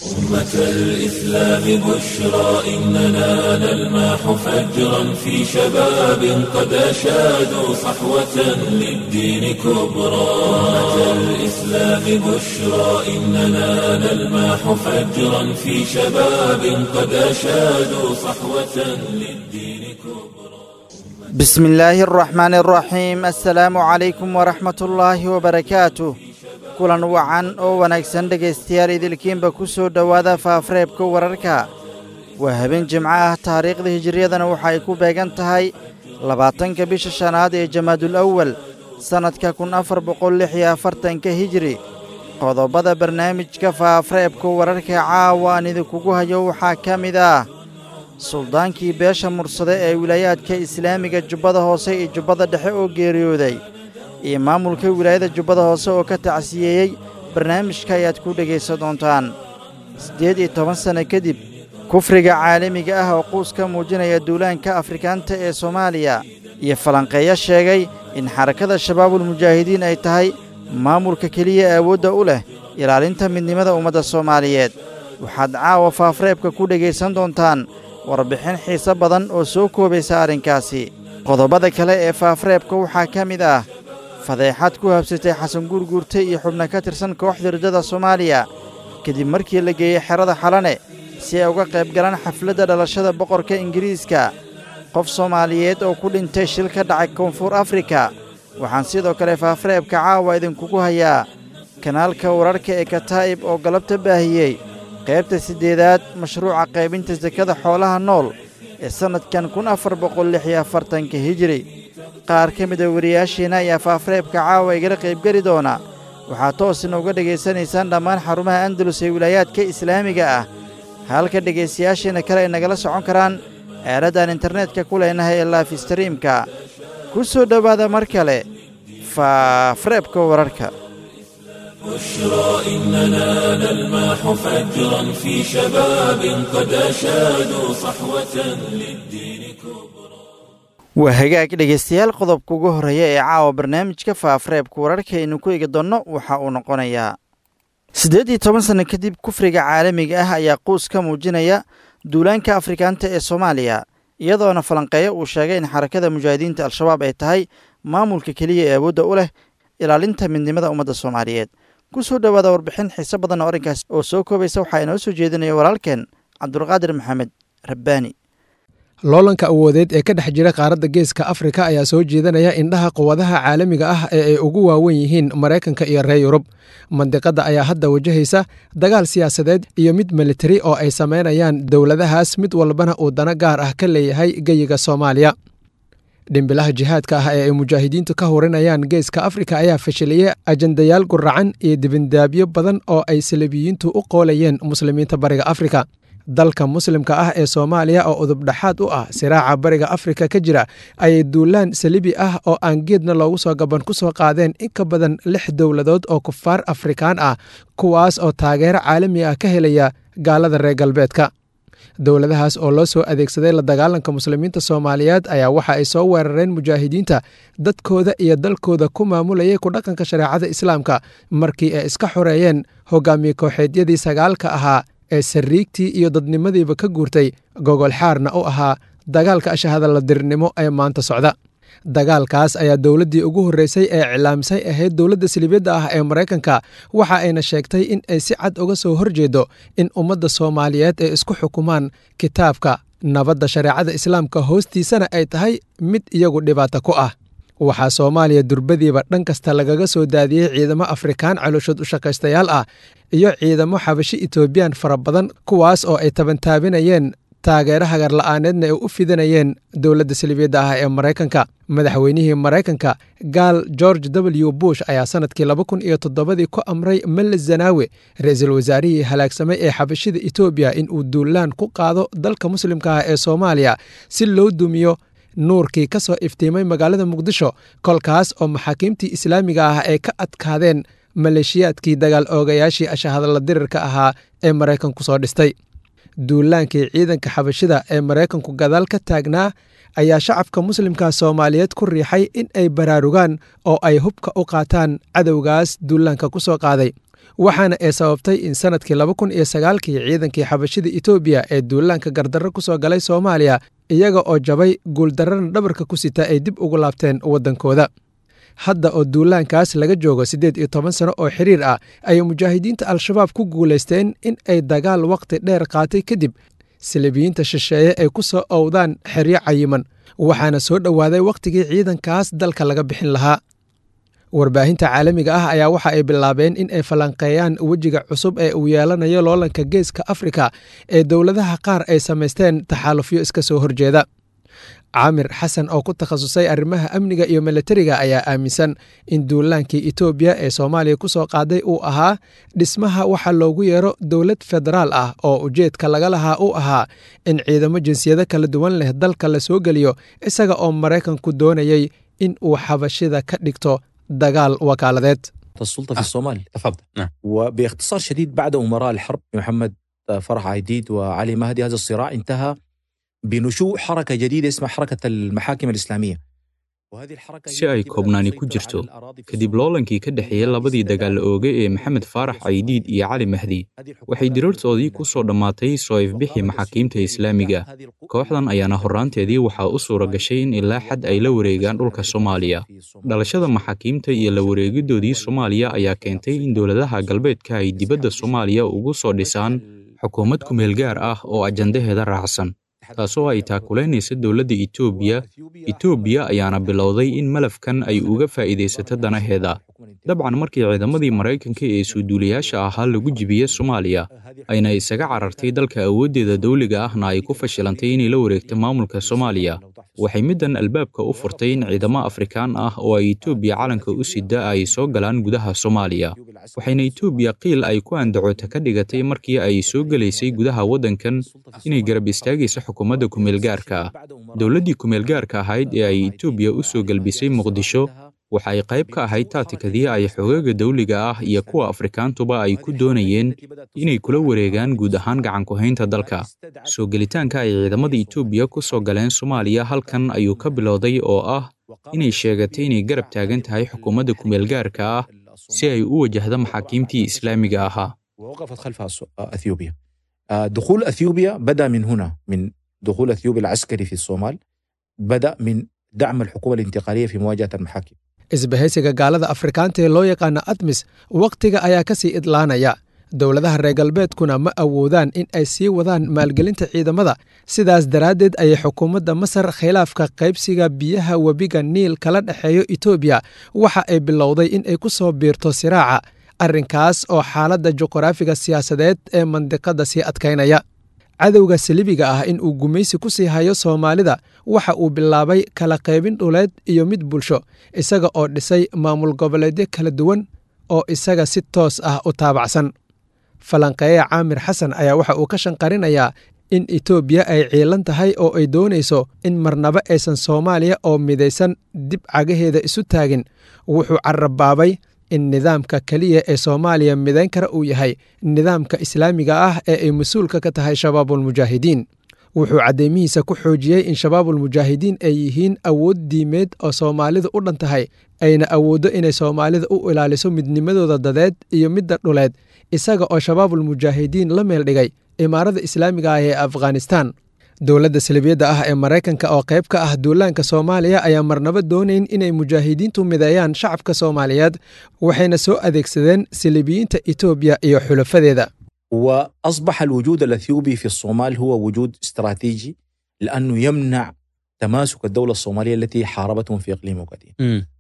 أمة الإسلام بشرى إننا نلمح فجرا في شباب قد أشادوا صحوة للدين كبرى أمة الإسلام بشرى إننا نلمح فجرا في شباب قد أشادوا صحوة للدين كبرى بسم الله الرحمن الرحيم السلaamu calaykum waraxmat ullaahi wabarakaatuh kulan wacan oo wanaagsan dhegaystayaal idilkiinba ku soo dhowaada faafareebka wararka waa habeen jimco ah taariikhda hijiriyadana waxa ay ku beegan tahay labaatanka bisha shanaad ee jamaadul awal sannadka kun afar boqol lix iyo afartanka hijiri qodobada barnaamijka faafareebka wararka caawa aan idinkugu hayo waxaa ka mid ah suldaankii beesha mursade ee wilaayaadka islaamiga jubbada hoose iyo jubbada dhexe oo geeriyooday iyo maamulka wilaayada jubbada hoose oo ka tacsiyeeyey barnaamijka ayaad ku dhegaysan doontaan siddeed iyo toban sanno kadib kufriga caalamiga ah oo quus ka muujinaya duulaanka afrikaanta ee soomaaliya iyo falanqeeyo sheegay in xarakada shabaabulmujaahidiin ay tahay maamulka keliya awoodda u leh ilaalinta midnimada ummadda soomaaliyeed waxaad caawa faafareebka ku dhegaysan doontaan warbixin xiise badan oo soo koobaysa arrinkaasi qodobada kale ee faafareebka waxaa ka mid ah fadeexad ku habsatay xasan guurguurte iyo xubno ka tirsan kooxda riddada soomaaliya kadib markii la geeyey xerada xalane si ay uga qayb galaan xafladda dhalashada boqorka ingiriiska qof soomaaliyeed oo ku dhintay shil ka dhacay koonfur afrika waxaan sidoo kale faafareebka caawa idinkugu hayaa kanaalka wararka ee kataa'ib oo galabta baahiyey qaybta siddeedaad mashruuca qaybinta sakada xoolaha nool ee sannadkan kun afar boqol lix iyo afartanka hijiri qaar ka mida wariyaasheenna ayaa faafareebka caawa igala qaybgeli doona waxaad toosina uga dhegaysanaysaan dhammaan xarumaha andalus ee wilaayaadka islaamiga ah halka dhegaystayaasheenna kale ay nagala socon karaan eeraddaan internetka ku leenahay ee laifstariimka ku soo dhowaada mar kale faafareebka wararka بشرى إننا نلمح فجرا في شباب قد أشادوا صحوة للدين كبرى waa hagaag dhegaystayaal qodobka ugu horreeya ee caawa barnaamijka faafareebka wararka aynu ku eegi doonno waxa uu noqonayaa siddeed iyo toban sanno kadib kufriga caalamiga ah ayaa quus ka muujinaya duulaanka afrikaanta ee soomaaliya iyadoona falanqeeyo uu sheegay in xarakada mujaahidiinta al-shabaab ay tahay maamulka keliya ee awoodda u leh ilaalinta midnimada ummadda soomaaliyeed ku soo dhowaada warbixin xiise badan oo arrinkaas oo soo koobaysa waxaa inoo soo jeedinaya walaalkeen cabdulqaadir maxamed rabbaani loolanka awoodeed ee ka dhex jira qaaradda geeska afrika ayaa soo jeedanaya indhaha quwadaha caalamiga ah ee ay ugu waawen yihiin maraykanka iyo reer yurub mandiqadda ayaa hadda wajahaysa dagaal siyaasadeed iyo mid militari oo ay samaynayaan dowladahaas mid walbana uu dano gaar ah ka leeyahay geyiga soomaaliya dhimbilaha jihaadka ah ee ay mujaahidiintu ka hurinayaan geeska afrika ayaa fashiliyey ajandayaal guracan iyo dibindaabyo badan oo ay salabiyiintu u qoolayeen muslimiinta bariga afrika dalka muslimka ah ee soomaaliya oo udubdhaxaad u ah siraaca bariga afrika ka jira ayay duulaan salibi ah oo aan geedna loogu soo gaban ku soo qaadeen in ka badan lix dowladood oo kufaar afrikaan ah kuwaas oo taageero caalami ah ka helaya gaalada reer galbeedka dowladahaas oo loo soo adeegsaday la dagaalanka muslimiinta soomaaliyeed ayaa waxa ay soo weerareen mujaahidiinta dadkooda iyo dalkooda ku maamulayay ku dhaqanka shareecada islaamka markii ay iska xoreeyeen hogaamiye kooxeedyadii sagaalka ahaa ee sariigtii iyo dadnimadiiba ka guurtay gogol xaarna u ahaa dagaalka ashahadaladirnimo ee maanta socda dagaalkaas ayaa dowladdii ugu horreysay ee iclaamsay ahayd dowladda silibyadda ah ee maraykanka waxa ayna sheegtay in ay si cad uga soo horjeedo in ummadda soomaaliyeed ay isku xukumaan kitaabka nabadda shareecada islaamka hoostiisana ay tahay mid iyagu dhibaato ku ah waxaa soomaaliya durbadiiba dhan kasta lagaga soo daadiyey ciidamo afrikaan calooshood u shaqaystayaal ah iyo ciidamo xabashi etoobiyaan fara badan kuwaas oo ay tabantaabinayeen taageero hagarla'aaneedna ay u fidanayeen dowladda salibiyadda ah ee maraykanka madaxweynihii maraykanka gaal george w bush ayaa sannadkii laba kun iyo toddobadii ku amray melle zanaawe ra-iisul wasaarihii halaagsamay ee xabashida etoobiya in uu duulaan ku qaado dalka muslimka ah ee soomaaliya si loo dumiyo nuurkii ka soo iftiimay magaalada muqdisho kolkaas oo maxaakiimtii islaamiga ah ay ka adkaadeen maleeshiyaadkii dagaal oogayaashii ashahadalla dirirka ahaa ee maraykanku soo dhistay duulaankii ciidanka xabashida ee maraykanku gadaal ka taagnaa ayaa shacabka muslimka soomaaliyeed ku riixay in ay baraarugaan oo ay hubka u qaataan cadowgaas duulaanka ku soo qaaday waxaana ay sababtay in sannadkii laba kun iyo sagaalkii ciidankii xabashida etoobiya ee duulaanka gardarro ku soo galay soomaaliya iyaga oo jabay guuldarrana dhabarka ku sita ay dib ugu laabteen waddankooda hadda oo duulaankaas laga joogo siddeed iyo toban sano oo xiriir ah ayay mujaahidiinta al-shabaab ku guulaysteen in ay dagaal wakhti dheer qaatay kadib silibiyiinta shisheeye ay ku soo owdaan xeryo cayiman waxaana soo dhowaaday wakhtigii ciidankaas dalka laga bixin lahaa warbaahinta caalamiga ah ayaa waxa ay bilaabeen in ay falanqeeyaan wejiga cusub ee uu yeelanayo loolanka geeska afrika ee dowladaha qaar ay samaysteen taxaalufyo iska soo horjeeda caamir xasan oo ku takhasusay arrimaha amniga iyo milatariga ayaa aaminsan in duulaankii etoobiya ee soomaaliya ku soo qaaday uu ahaa dhismaha waxa loogu yeero dowlad federaal ah oo ujeedka laga lahaa uu ahaa in ciidamo jinsiyado kala duwan leh dalka la soo geliyo isaga oo maraykanku doonayay in uu xabashida ka dhigto dagaal wakaaladeed السلطة في الصومال تفضل نعم وباختصار شديد بعد أمراء الحرب محمد فرح عيديد وعلي مهدي هذا الصراع انتهى بنشوء حركة جديدة اسمها حركة المحاكم الإسلامية وهذه الحركة si ay koobnaani ku jirto kadib loolankii ka dhexeeyey labadii dagaal ooge ee maxamed faarax caydiid iyo cali mahdi waxay diriirtoodii ku soo dhammaatay soo ifbixii maxaakiimta islaamiga kooxdan ayaana horraanteedii waxaa u suura gashay in ilaa xad ay la wareegaan dhulka soomaaliya dhalashada maxaakiimta iyo la wareegidoodii soomaaliya ayaa keentay in dowladaha galbeedka ay dibadda soomaaliya ugu soo dhisaan xukuumad kumeel gaar ah oo ajandaheeda raacsan taasoo ay taakulaynaysa dowladda etoobiya etoobiya ayaana bilowday in malafkan ay uga faa'iidaysato danaheeda dabcan markii ciidamadii maraykanka ee suuduulayaasha ahaa lagu jibiye soomaaliya ayna isaga carartay dalka awooddeeda dawliga ahna ay ku fashilantay inay la wareegto maamulka soomaaliya waxay middan albaabka u furtay in ciidamo afrikaan ah oo ay etoobiya calanka u sida ay soo galaan gudaha soomaaliya waxayna etoobiya qiil ay ku andacota ka dhigatay markii ay soo gelaysay gudaha waddankan inay garab istaagayso xukuumadda kumeelgaarka ah dowladdii kumeelgaarka ahayd ee ay etoobiya u soo gelbisay muqdisho waxa ay qayb ka ahayd taatikadii ay xogaaga dawliga ah iyo kuwa afrikaantuba ay ku doonayeen inay kula wareegaan guud ahaan gacanku-haynta dalka soo gelitaanka ay ciidamada etoobiya ku soo galeen soomaaliya halkan ayuu ka bilowday oo ah inay sheegatay inay garab taagan tahay xukuumadda kumeelgaarka ah si ay u wajahdo maxaakiimtii islaamiga ahaa ووقفت خلفها اثيوبيا دخول اثيوبيا بدا من هنا من دخول اثيوبيا العسكري في الصومال بدا من دعم الحكومه الانتقاليه في مواجهه المحاكم isbahaysiga gaalada afrikaanta ee loo yaqaana admis wakhtiga ayaa ka sii idlaanaya dowladaha reer galbeedkuna ma awoodaan in ay sii wadaan maalgelinta ciidamada sidaas daraaddeed ayay xukuumadda masar khilaafka qaybsiga biyaha webiga niil kala dhexeeyo etoobiya waxa ay bilowday in ay ku soo biirto siraaca arrinkaas oo xaaladda juqraafiga siyaasadeed ee mandiqadda sii adkaynaya cadowga salibiga ah in uu gumaysi ku sii hayo soomaalida waxa uu bilaabay kala qaybin dhuleed iyo mid bulsho isaga oo dhisay maamul goboleedyo kala duwan oo isaga si toos ah u taabacsan falanqeeye caamir xasan ayaa waxa uu ka shanqarinayaa in etoobiya ay ciilan tahay oo ay doonayso in marnaba aysan soomaaliya oo midaysan dib cagaheeda isu taagin wuxuu carabaabay in nidaamka keliya ee soomaaliya midayn kara uu yahay nidaamka islaamiga ah ee ay mas-uulka ka tahay shabaabulmujaahidiin wuxuu caddeymihiisa ku xoojiyey in shabaabulmujaahidiin ay yihiin awood diimeed oo soomaalidu u dhan tahay ayna awooddo inay soomaalida u ilaaliso midnimadooda dadeed iyo midda dhuleed isaga oo shabaabulmujaahidiin la meel dhigay imaarada islaamiga ah ee afghanistan dowladda salibiyadda ah ee maraykanka oo qayb ka ah duulaanka soomaaliya ayaa marnaba doonayn inay mujaahidiintu mideeyaan shacabka soomaaliyeed waxayna soo adeegsadeen salibiyiinta etoobiya iyo xulafadeeda واصبح الوجود الاثيوبي في الصومال هو وجود استراتيجي لانه يمنع تماسك الدوله الصوماليه التي حاربتهم في اقليم وقديم.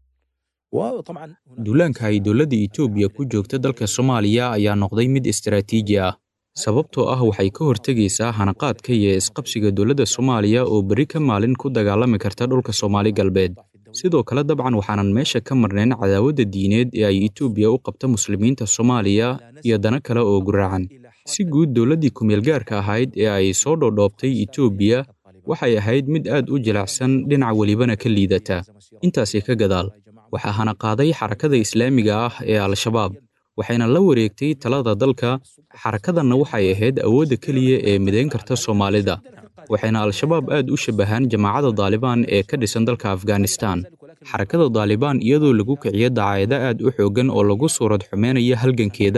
وطبعا duulaanka ay dowladda etoobiya ku joogta dalka soomaaliya ayaa noqday mid istaraatiiji ah sababtoo ah waxay ka hortegaysaa hanaqaadka iyo isqabsiga dowladda soomaaliya oo berri ka maalin ku dagaalami karta dhulka soomaali galbeed sidoo kale dabcan waxaanan meesha ka marnayn cadaawadda diineed ee ay etoobiya u qabta muslimiinta soomaaliya iyo dana kale oo guraacan si guud dowladdii kumeelgaarka ahayd ee ay soo dhoodhoobtay etoobiya waxay ahayd mid aad u jilicsan dhinac welibana ka liidata intaasi ka gadaal waxaa hana qaaday xarakada islaamiga ah ee al-shabaab waxayna la wareegtay talada dalka xarakadanna waxay ahayd awoodda keliya ee midayn karta soomaalida waxayna al-shabaab aad u shabbahaan jamaacadda daalibaan ee ka dhisan dalka afghanistan xarakada daalibaan iyadoo lagu kiciyo dacaayado aad u xooggan oo lagu suurad xumeynaya halgankeeda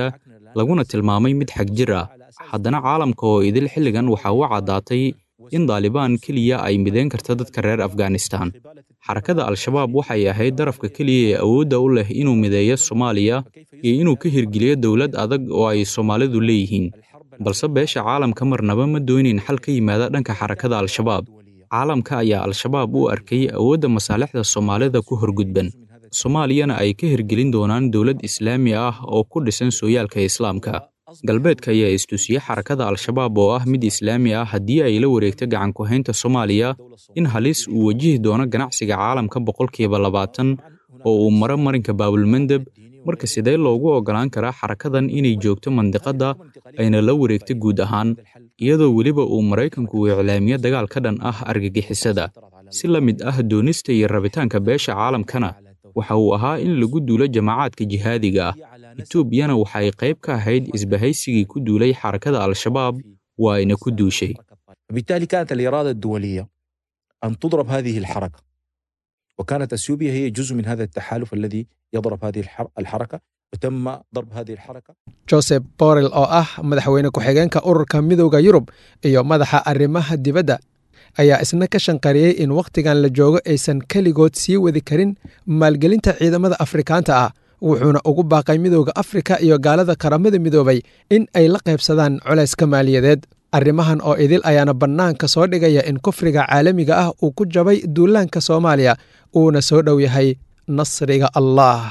laguna tilmaamay mid xag jir ah haddana caalamka oo idil xilligan waxaa u caddaatay in daalibaan keliya ay midayn karta dadka reer afghanistan xarakada al-shabaab waxay ahayd darafka keliya ee awoodda u leh inuu mideeyo soomaaliya iyo inuu ka hirgeliyo dowlad adag oo ay soomaalidu leeyihiin balse beesha caalamka marnaba ma doonayn xal ka yimaada dhanka xarakada al-shabaab caalamka ayaa al-shabaab u arkay awoodda masaalixda soomaalida ku horgudban soomaaliyana ay ka hirgelin doonaan dowlad islaami ah oo ku dhisan sooyaalka islaamka galbeedka ayaa istusiyey xarakada al-shabaab oo ah mid islaami ah haddii ay la wareegto gacan ku-haynta soomaaliya in halis uu wajihi doono ganacsiga caalamka boqolkiiba labaatan oo uu maro marinka baabulmandeb marka sidee loogu oggolaan karaa xarakadan inay joogto mandiqadda ayna la wareegto guud ahaan iyadoo weliba uu maraykanku uu iclaamiyo dagaal ka dhan ah argagixisada si la mid ah doonista iyo rabitaanka beesha caalamkana waxa uu ahaa in lagu duulo jamaacaadka jihaadiga ah etoobiyana waxay qayb ka ahayd isbahaysigii ku duulay xarakada al-shabaab waa ayna ku duushay بالتالي كانت الإرادة الدولية أن تضرب هذه الحركة وكانت أثيوبيا هي جزء من هذا التحالف الذي يضرب هذه الحر- الحركة وتم ضرب هذه الحركة joseph borrell oo ah madaxweyne ku-xigeenka ururka midowda yurub iyo madaxa arrimaha dibadda ayaa isna ka shanqariyey in wakhtigan la joogo aysan keligood sii wadi karin maalgelinta ciidamada afrikaanta ah wuxuuna ugu baaqay midowda afrika iyo gaalada qaramada midoobay in ay la qaybsadaan culayska maaliyadeed arrimahan oo idil ayaana bannaanka soo dhigaya in kufriga caalamiga ah uu ku jabay duulaanka soomaaliya uuna soo dhow yahay nasriga allah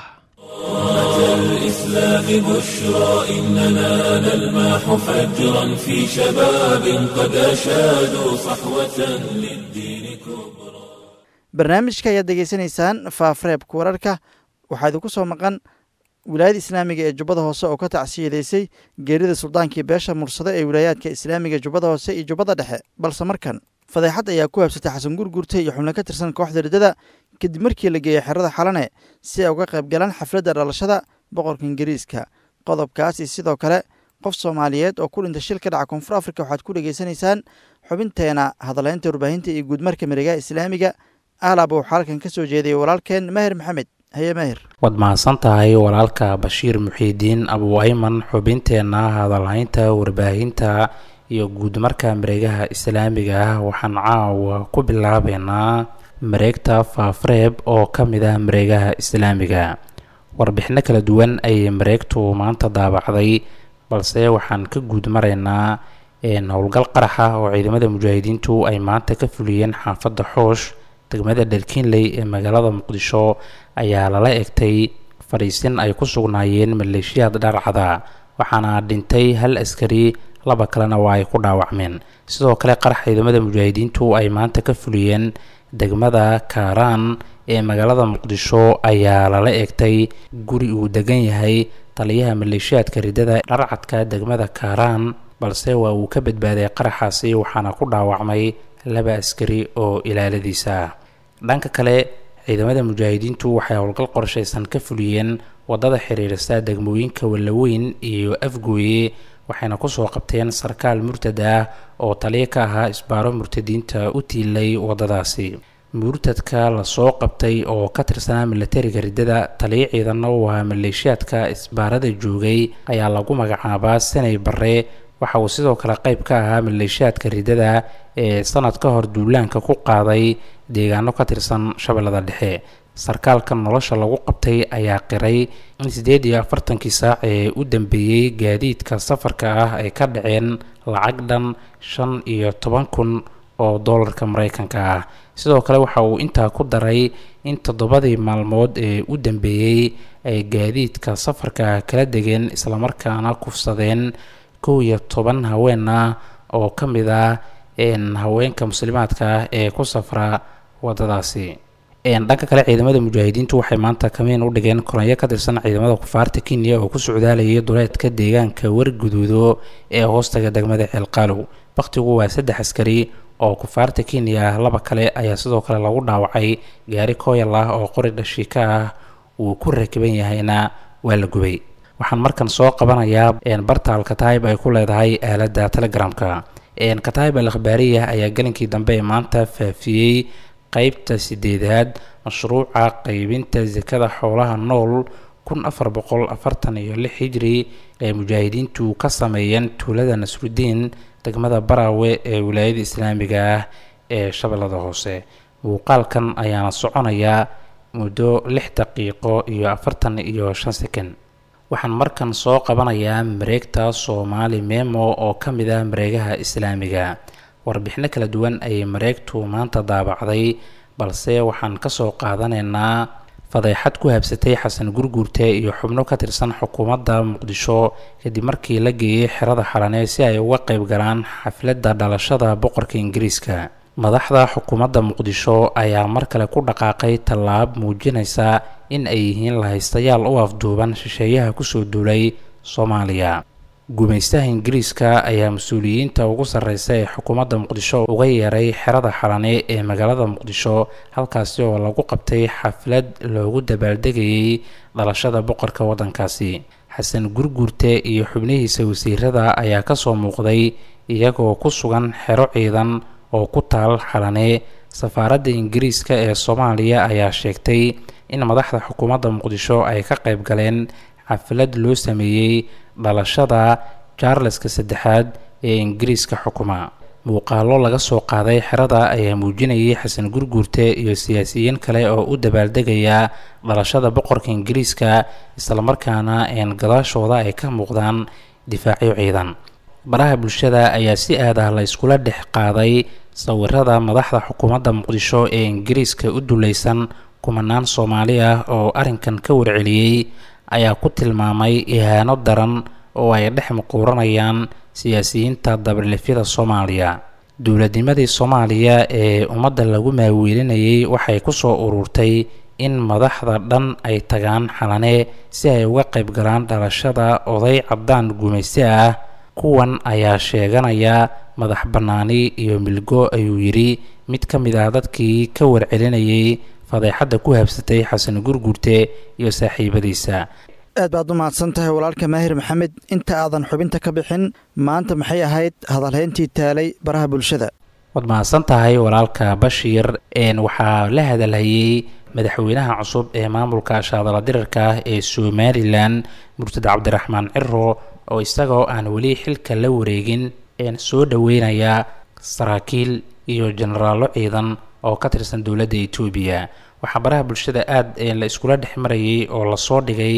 الإسلام بشرى إننا نلمح فجرا في شباب قد أشادوا صحوة للدين كبرى barnaamijka ayaad degeysanaysaan faafreebka wararka waxaa idinku soo maqan wilaayada islaamiga ee jubbada hoose oo ka tacsiyadeysay geerida suldaankii beesha mursado ee wilaayaadka islaamiga jubbada hoose iyo jubbada dhexe balse markan fadeexad ayaa ku habsatay xasan gurgurte iyo xubno ka tirsan kooxda riddada kadib markii la geeyey xerada xalane si ay uga qayb galaan xafladda dhalashada boqorka ingiriiska qodobkaas iyo sidoo kale qof soomaaliyeed oo ku dhintay shil ka dhaca koonfur afrika waxaad ku dhegeysanaysaan xubinteena hadaleynta warbaahinta iyo guudmarka miregaha islaamiga ahlab uu xaalkan ka soo jeediyey walaalkeen mahir maxamed haye mahir waad mahadsan tahay walaalka bashiir muxiidiin abu ayman xubinteenna hadalhaynta warbaahinta iyo guudmarka mareegaha islaamiga ah waxaan caawa ku bilaabeynaa mareegta faafreeb oo ka mid ah mareegaha islaamiga warbixino kala duwan ayay mareegtu maanta daabacday balse waxaan ka guud maraynaa howlgal qaraxa oo ciidamada mujaahidiintu ay maanta ka fuliyeen xaafadda xoosh degmada dherkiinley ee magaalada muqdisho ayaa lala egtay fadhiisin ay ku sugnaayeen maleeshiyaad dharcada waxaana dhintay hal askari laba kalena waa ay ku dhaawacmeen sidoo kale qarax ciidamada mujaahidiintu ay maanta ka fuliyeen degmada kaaraan ee magaalada muqdisho ayaa lala egtay guri uu degan yahay taliyaha maleeshiyaadka riddada dharcadka degmada kaaraan balse waa uu ka badbaaday qaraxaasi waxaana ku dhaawacmay laba askari oo ilaaladiisa ah dhanka kale ciidamada mujaahidiintu waxay howlgal qorshaysan ka fuliyeen wadada xiriirista degmooyinka wallaweyn iyo afgooye waxayna kusoo qabteen sarkaal murtad ah oo taliya ka ahaa isbaaro murtadiinta u tiilay wadadaasi murtadka lasoo qabtay oo ka tirsanaa milatariga riddada taliya ciidanna uu ahaa maleeshiyaadka isbaarada joogay ayaa lagu magacaabaa sanay barre waxa uu sidoo kale qayb ka ahaa maleeshiyaadka riddada ee sanad ka hor duulaanka ku qaaday deegaano ka tirsan shabeellada dhexe sarkaalka nolosha lagu qabtay ayaa qiray in siddeed iyo afartankii saac ee u dambeeyey gaadiidka safarka ah ay ka dhaceen lacag dhan shan iyo toban kun oo doolarka maraykanka ah sidoo kale waxa uu intaa ku daray in toddobadii maalmood ee u dambeeyey ay gaadiidka safarka kala degeen islamarkaana kufsadeen kow iyo toban haween ah oo ka mid ah haweenka muslimaadka ah ee ku safra wadadaasi dhanka kale ciidamada mujaahidiintu waxay maanta kamiin u dhigeen koronyo ka tirsan ciidamada kufaarta kenya oo ku socdaalayay duleedka deegaanka warguduudo ee hoostaga degmada ceelqaalow bakhtigu waa saddex askari oo kufaarta kenya ah laba kale ayaa sidoo kale lagu dhaawacay gaari kooyal ah oo qori dhashiika ah uu ku rakiban yahayna waa la gubay waxaan markan soo qabanayaa barta alkataib ay ku leedahay aaladda telegramka kataib al akhbaariya ayaa gelinkii dambe ee maanta faafiyey qeybta sideedaad mashruuca qeybinta sakada xoolaha nool kun afar boqol afartan iyo lix hijri ay mujaahidiintu ka sameeyeen tuulada nasrudiin degmada baraawe ee wilaayada islaamiga ah ee shabeellada hoose muuqaalkan ayaana soconayaa muddo lix daqiiqo iyo afartan iyo shan sekon waxaan markan soo qabanayaa mareegta soomaali memo oo ka mid ah mareegaha islaamiga warbixino kala duwan ayay mareegtu maanta daabacday balse waxaan kasoo qaadanaynaa fadeexad ku habsatay xasan gurguurte iyo xubno ka tirsan xukuumadda muqdisho kadib markii la geeyey xerada xalane si ay uga qayb galaan xafladda dhalashada boqorka ingiriiska madaxda xukuumadda muqdisho ayaa mar kale ku dhaqaaqay tallaab muujinaysa in ay yihiin lahaystayaal u afduuban shisheeyaha kusoo duulay soomaaliya gumaystaha ingiriiska ayaa mas-uuliyiinta ugu sarreysa ee xukuumadda muqdisho uga yeeray xerada xalane ee magaalada muqdisho halkaasi oo lagu qabtay xaflad loogu dabaaldegayay dhalashada boqorka waddankaasi xasan gurguurte iyo xubnihiisa wasiirada ayaa kasoo muuqday iyagoo ku sugan xero ciidan oo ku taal xalane safaaradda ingiriiska ee soomaaliya ayaa sheegtay in madaxda xukuumadda muqdisho ay ka qayb galeen xaflad loo sameeyey dhalashada charleska saddexaad ee ingiriiska xukuma muuqaalo laga soo qaaday xerada ayaa muujinayay xasan gurguurte iyo siyaasiyiin kale oo u dabaaldegaya dhalashada boqorka ingiriiska islamarkaana een gadaashooda ay ka muuqdaan difaacyo ciidan baraha bulshada ayaa si aad ah la iskula dhex qaaday sawirada madaxda xukuumadda muqdisho ee ingiriiska u dulaysan kumanaan soomaali ah oo arrinkan ka warceliyey ayaa ku tilmaamay ihaano daran oo ay dhex muquuranayaan siyaasiyiinta dabarlifyada soomaaliya dowladnimadii soomaaliya ee ummadda lagu maaweelinayay waxay kusoo ururtay in madaxda dhan ay tagaan xalane si ay uga qayb galaan dhalashada oday caddaan gumayste ah kuwan ayaa sheeganaya madax bannaani iyo milgo ayuu yidhi mid ka mid ah dadkii ka warcelinayay fadeexadda ku habsatay xasan gurgurte iyo saaxiibadiisa aad baad u mahadsan tahay walaalka maahir maxamed inta aadan xubinta ka bixin maanta maxay ahayd hadalhayntii taalay baraha bulshada waad mahadsan tahay walaalka bashiir waxaa la hadalhayey madaxweynaha cusub ee maamulka shaadala dirarka ah ee somalilan murtad cabdiraxmaan ciro oo isagoo aan weli xilka la wareegin soo dhoweynaya saraakiil iyo jenaraallo ciidan oo ka tirsan dowladda etoobiya waxaa baraha bulshada aada la iskula dhex marayay oo lasoo dhigay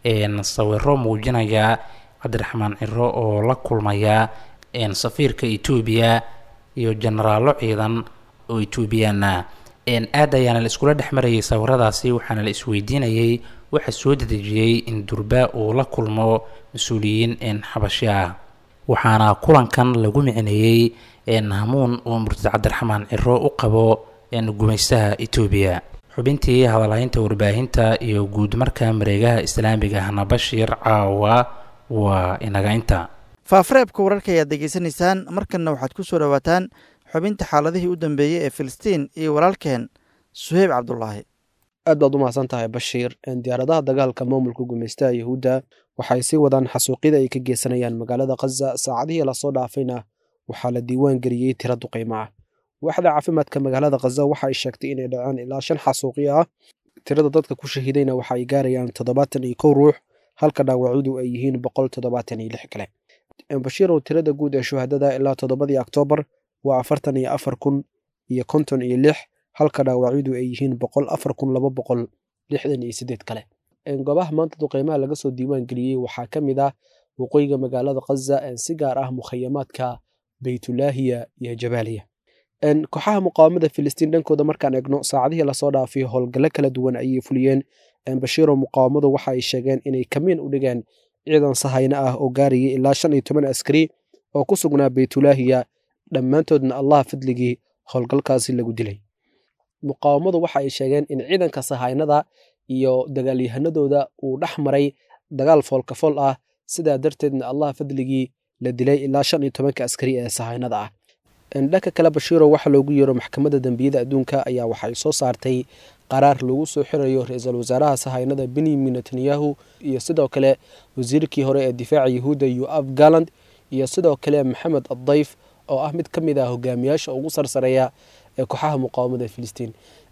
sawiro muujinaya cabdiraxmaan ciro oo la kulmaya safiirka etoobiya iyo jenaraallo ciidan oo etoobiyaana aad ayaana la iskula dhex marayay sawiradaasi waxaana la isweydiinayay waxa soo dedejiyey in durba uu la kulmo mas-uuliyiin xabashi ah waxaana kulankan lagu micneeyey hamuun oo murtad cabdiraxmaan ciro u qabo gumaystaha etoobiya xubintii hadalhaynta warbaahinta iyo guud marka mareegaha islaamiga ahna bashiir caawa waa inaga inta faafareebka wararka ayaad degeysanaysaan markanna waxaad ku soo dhowaataan xubinta xaaladihii u dambeeyey ee filistiin iyo walaalkeen suheyb cabdulaahi aad baad u mahadsan tahay bashiir diyaaradaha dagaalka maamulka gumaystaha yahuudda waxay sii wadaan xasuuqyada ay ka geysanayaan magaalada khaza saacadihii lasoo dhaafayna waxaa la diiwaan geliyey tira duqaymo ah waaxda caafimaadka magaalada khaza waxa ay sheegtay inay dhaceen ilaa shan xasuuqyo ah tirada dadka ku shahiidayna waxa ay gaarayaan toddobaatan iyo kow ruux halka dhaawacyadu ay yihiin boqol toddobaatan iyo lix kale bashiirow tirada guud ee shuhadada ilaa toddobadii oktoobar waa afartan iyo afar kun iyo konton iyo lix halka dhaawacyadu ay yihiin boqol afar kun laba boqol lixdan iyo siddeed kale goobaha maanta duqeymaha laga soo diiwaan geliyey waxaa ka mid ah waqooyiga magaalada khaza si gaar ah mukhayamaadka beytulaahiya iyo jabaaliya kooxaha muqaawamada filistiin dhankooda markaan eegno saacadihii lasoo dhaafay howlgallo kala duwan ayay fuliyeen bashiiro muqaawamadu waxa ay sheegeen inay kamiin u dhigeen ciidan sahayno ah oo gaarayay ilaa shan iyo toban askari oo ku sugnaa beytulaahiya dhammaantoodna allah fadligii howlgalkaasi lagu dilay muqaawamadu waxa ay sheegeen in ciidanka sahaynada iyo dagaalyahanadooda uu dhex maray dagaal foolkafool ah sidaa darteedna allah fadligii la dilay ilaa shan iyo tobanka askari ee sahaynada ah dhanka kale bashiiro waxa loogu yeero maxkamadda dembiyada adduunka ayaa waxay soo saartay qaraar lagu soo xirayo ra-iisul wasaaraha sahaynada benyamin netanyahu iyo sidoo kale wasiirkii hore ee difaaca yahuudda yoaf galand iyo sidoo kale maxamed addayf oo ah mid ka mid ah hogaamiyaasha ugu sarsareeya ee kooxaha muqaawamada filistiin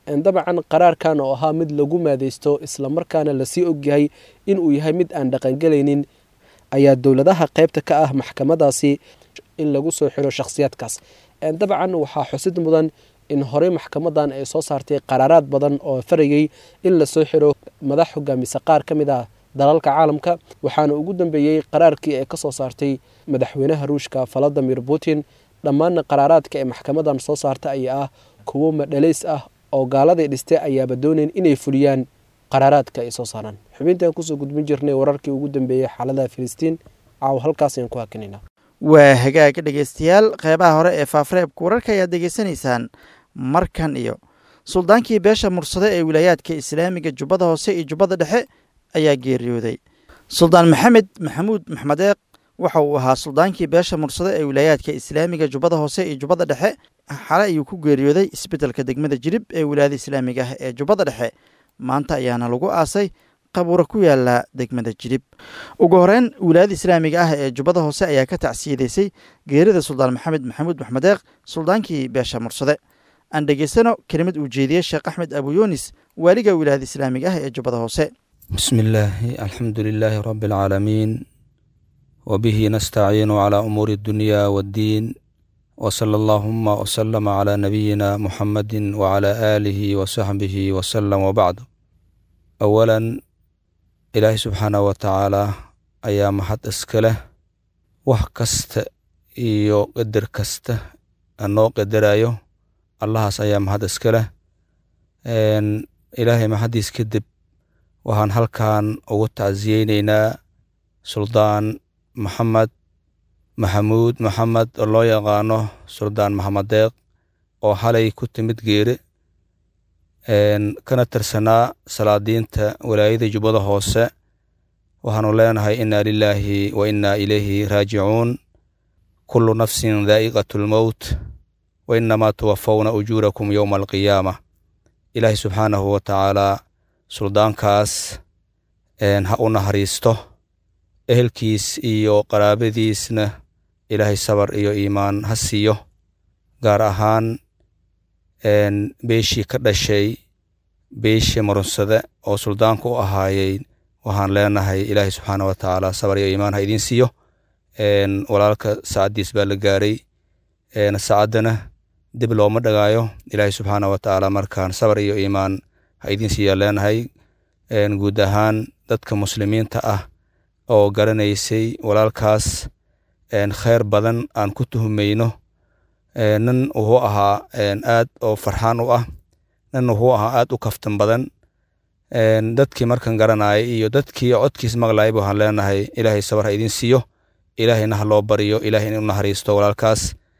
dabcan qaraarkan oo ahaa mid lagu maadaysto islamarkaana lasii ogyahay inuu yahay mid aan dhaqangelaynin ayaa dowladaha qaybta ka ah maxkamadaasi in lagu soo xiro shakhsiyaadkaas dabcan waxaa xusid mudan in horey maxkamadan ay soo saartay qaraaraad badan oo farayay in lasoo xiro madax hogaamisa qaar ka mid ah dalalka caalamka waxaana ugu dambeeyey qaraarkii ay ka soo saartay madaxweynaha ruushka valadimir putin dhammaanna qaraaraadka ee maxkamadan soo saarta ayaa ah kuwo madhalays ah oo gaaladii dhistay ayaaba doonayn inay fuliyaan qaraaraadka ay soo saaraan xubintaan kusoo gudbin jirnay wararkii ugu dambeeyey xaaladaha filistiin caaw halkaas ayaan ku hakinayna waa hagaag dhegaystayaal qeybaha hore ee faafareebka wararka ayaad degeysanaysaan markan iyo suldaankii beesha mursade ee wilaayaadka islaamiga jubbada hoose iyo jubbada dhexe ayaa geeriyooday suldaan maxamed maxamuud maxmedeeq waxa uu ahaa suldaankii beesha mursade ee wilaayaadka islaamiga jubbada hoose iyo jubbada dhexe xale ayuu ku geeriyooday isbeddelka degmada jirib ee wilaayada islaamiga ah ee jubbada dhexe maanta ayaana lagu aasay qabuura ku yaala degmada jirib ugu horeyn wilaayada islaamiga ah ee jubbada hoose ayaa ka tacsiyadeysay geerida suldaan maxamed maxamuud maxmedeeq suldaankii beesha mursade aan dhegeysano kelimad uu jeediyey sheekh axmed abuyunis waaliga wilaayada islaamiga ah ee jubbada hoose بسم الله الحمد لله رب العالمين وبه نستعين على أمور الدنيا والدين وصلى اللهم وسلم على نبينا محمد وعلى آله وصحبه وسلم وبعد أولا إلهي سبحانه وتعالى أيام حد إسكله وحكست إيو قدر كست أنو قدر أيو الله أيام حد إسكله إلهي ما حد يسكدب waxaan halkan ugu tacsiyeyneynaa suldaan maxamed maxamuud maxamed oo loo yaqaano suldaan maxamed deeq oo xalay ku timid geere kana tirsanaa salaadiinta walaayada jubbada hoose waxaanu leenahay inna lilaahi wa inna ilayhi raajicuun kullu nafsin daa'iqatu lmowt wa innamaa tuwafawna ujuurakum yowma alqiyaama ilaahi subxaanahu wa tacaalaa suldaankaas ha u naxariisto ehelkiis iyo qaraabadiisna ilaahay sabar iyo iimaan ha siiyo gaar ahaan beeshii ka dhashay beeshii marunsade oo suldaanku u ahaayey waxaan leenahay ilaahay subxaana wa tacaala sabar iyo iimaan ha idiin siiyo walaalka saacaddiis baa la gaaray saacaddana dib looma dhagaayo ilaahay subxaana wa tacaala markaan sabar iyo iimaan ha idiin siiyaa leenahay guud ahaan dadka muslimiinta ah oo garanaysay walaalkaas kheyr badan aan ku tuhumayno nin wuxuu ahaa aad oo farxaan u ah nin wuxuu ahaa aad u kaftan badan dadkii markan garanayay iyo dadkii codkiis maqlayay waxaan leenahay ilaahay sabar ha idiin siiyo ilaahayna ha loo baryo ilahay in u naxariisto walaalkaas